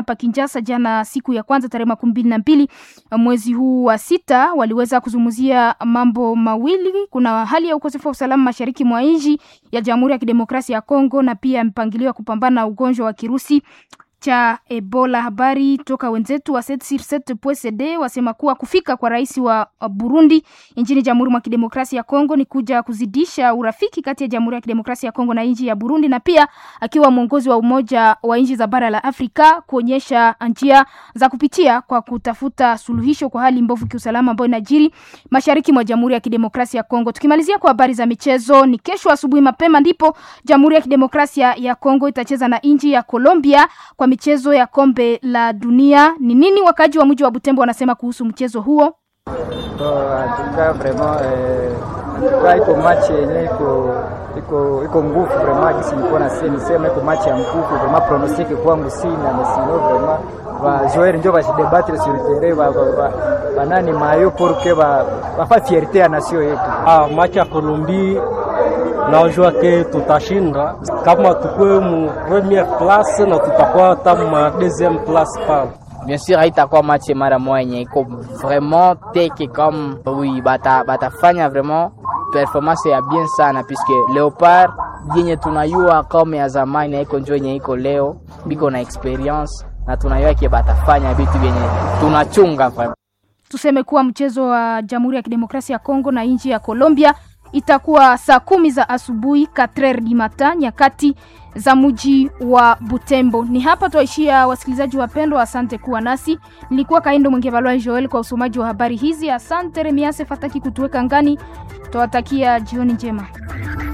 hapa Kinshasa jana, siku ya kwanza tarehe makumi mbili na mbili mwezi huu wa sita, waliweza kuzungumzia mambo mawili. Kuna hali ya ukosefu wa usalama mashariki mwa nchi ya Jamhuri ya Kidemokrasia ya Kongo na pia mpangilio wa kupambana na ugonjwa wa kirusi cha Ebola. Habari toka wenzetu wa CD wasema kuwa kufika kwa rais wa Burundi nchini Jamhuri mwa Kidemokrasia ya Kongo ni kuja kuzidisha urafiki kati ya Jamhuri ya Kidemokrasia ya Kongo na nchi ya Burundi, na pia akiwa mwongozi wa Umoja wa nchi za bara la Afrika kuonyesha njia za kupitia kwa kutafuta suluhisho kwa hali mbovu kiusalama ambayo inajiri mashariki mwa Jamhuri ya Kidemokrasia ya Kongo. Tukimalizia kwa habari za michezo, ni kesho asubuhi mapema ndipo Jamhuri ya Kidemokrasia ya Kongo itacheza na nchi ya Colombia kwa michezo ya kombe la dunia. Ni nini wakaji wa mji wa Butembo wanasema kuhusu mchezo huo? Atuka vraiment eh, iko machi yenye iko iko iko nguvu vraiment, kisi nilikuwa na sema nisema iko machi ya nguvu vraiment, pronostic kwangu sina na sino vraiment va jouer ndio va se débattre sur le terrain va va banani mayo pour que va va fa fierté ya nation yetu. Ah, machi ya Colombie najua ke tutashinda kama tukue mu premiere place na tutakuwa hata ma deuxième place pale. Bien sûr haitakuwa match mara moja yenye iko vraiment teke comme oui, bata batafanya vraiment performance ya bien sana puisque Leopard yenye tunayua kama ya zamani haiko njo yenye iko leo, biko na experience na tunayua ke batafanya vitu vyenye tunachunga vraiment. Tuseme kuwa mchezo wa Jamhuri ya Kidemokrasia ya Kongo na nchi ya Colombia itakuwa saa kumi za asubuhi 4 du matin nyakati za mji wa Butembo. Ni hapa twaishia, wasikilizaji wapendwa, asante kuwa nasi. Nilikuwa Kaindo Mwengevalwa Joel kwa usomaji wa habari hizi. Asante Remiase Fataki kutuweka ngani. Twawatakia jioni njema.